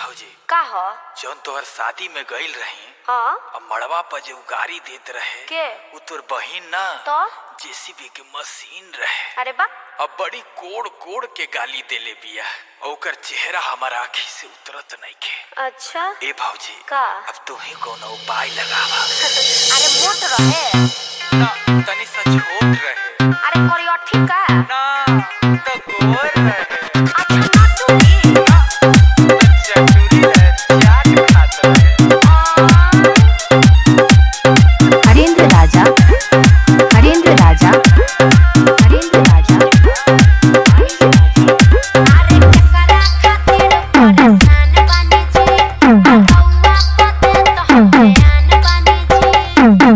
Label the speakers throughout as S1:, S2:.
S1: भौजी
S2: का ह
S1: जौन तोहर शादी में गईल रही
S2: हाँ
S1: अब मड़वा पर जो गाड़ी देत रहे
S2: के
S1: उ तोर बहिन ना
S2: तो
S1: जेसीबी के मशीन रहे
S2: अरे बा
S1: अब बड़ी कोड़ कोड़ के गाली देले बिया और ओकर चेहरा हमार आँखी से उतरत नइखे
S2: अच्छा
S1: ए भौजी
S2: का
S1: अब तू ही कोनो उपाय लगावा
S2: अरे मोट रहे
S1: ना तनी सा छोट रहे
S2: अरे करियठी का
S1: ना तो गोर रहे
S2: अच्छा नटुरी
S1: तो चटुरी रहे चाट खात रहे
S3: हरेंद्र राजा हरेंद्र राजा हरेंद्र राजा
S2: अरे केकरा खातिर परेशान बानी जी रउआ पते तो हम बयान बानी जी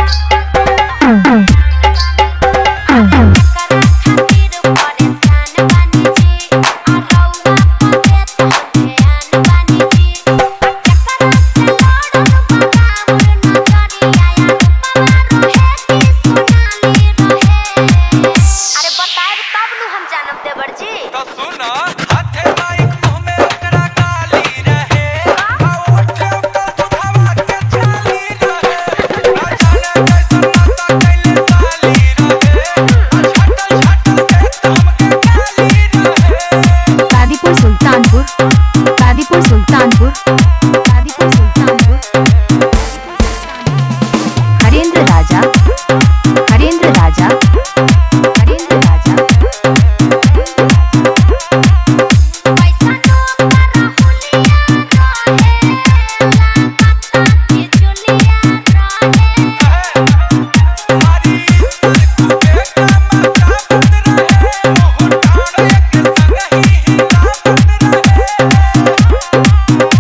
S2: केकरा खातिर परेशान बानी जी रउआ पते तो हम बयान बानी जी केकरा से लड़न बगाउर नजरिया या रूपवा रहे कि सोनाली रहे अरे बताएब तब नु हम जानब देवर जी
S1: तो सुन हाथे माइक मुंह में ओकरा गाली रहे आ ओठे ऊपर दुखावा के छाली रहे आ जाने कैसन नाता कैले साली रहे आ छटल छटल के काम के गाली रहे
S3: कादीपुर सुल्तानपुर कादीपुर सुल्तानपुर कादीपुर सुल्तानपुर हरेंद्र राजा हरेंद्र राजा हरेंद्र राजा
S2: पैसा तो कर हुलिया रहे लागता कि जुलिया रहे
S1: हमारी दिल के काम काबत रहे मोह डाड़ एक संग ही हिलावत रहे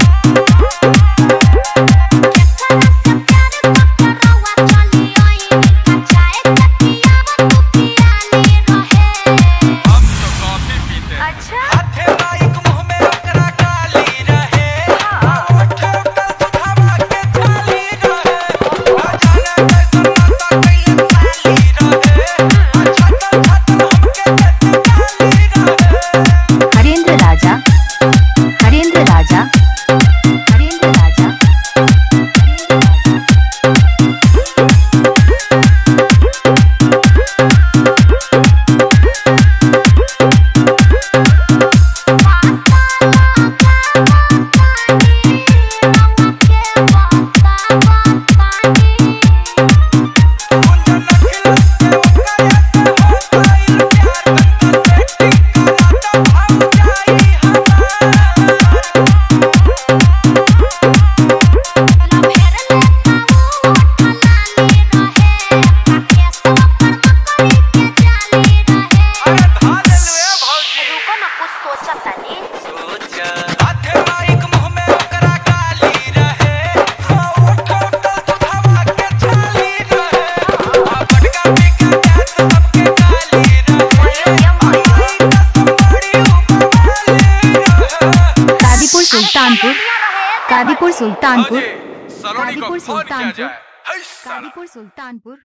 S2: केकरा से प्यार पकड़वा चली आई कचाए कटियावा तू पियाली रहे
S1: हम तो कॉफी पीते हैं
S2: अच्छा
S1: हाथे माइक मुंह में ओकरा गाली रहे आ ओठे ऊपर दुखावा के छाली रहे आ जाने कैसन नाता कैले साली रहे आ छटल छटल हमके देते गाली रहे
S3: हरेंद्र राजा हरेंद्र राजा हरेंद्र राजा हरेंद्र राजा
S1: गुंजन खिलत के ओकरा से हो गइल प्यार तनका सेटिंग कराता भाव जाई हमार अरे धान ले भौजी सोच हाथे माइक मुंह में ओकरा गाली रहे आ ओठ ओठ दुधावा के छाली रहे आ बटका पी के जात सबके गाली रहे आ माई कसम बड़ी उपवाली रहे
S3: कादीपुर सुल्तानपुर कादीपुर सुल्तानपुर
S1: सलोनी को
S3: कादीपुर
S1: फोन किया
S3: सुल्तानपुर
S1: जाए है साला
S3: कादीपुर सुल्तानपुर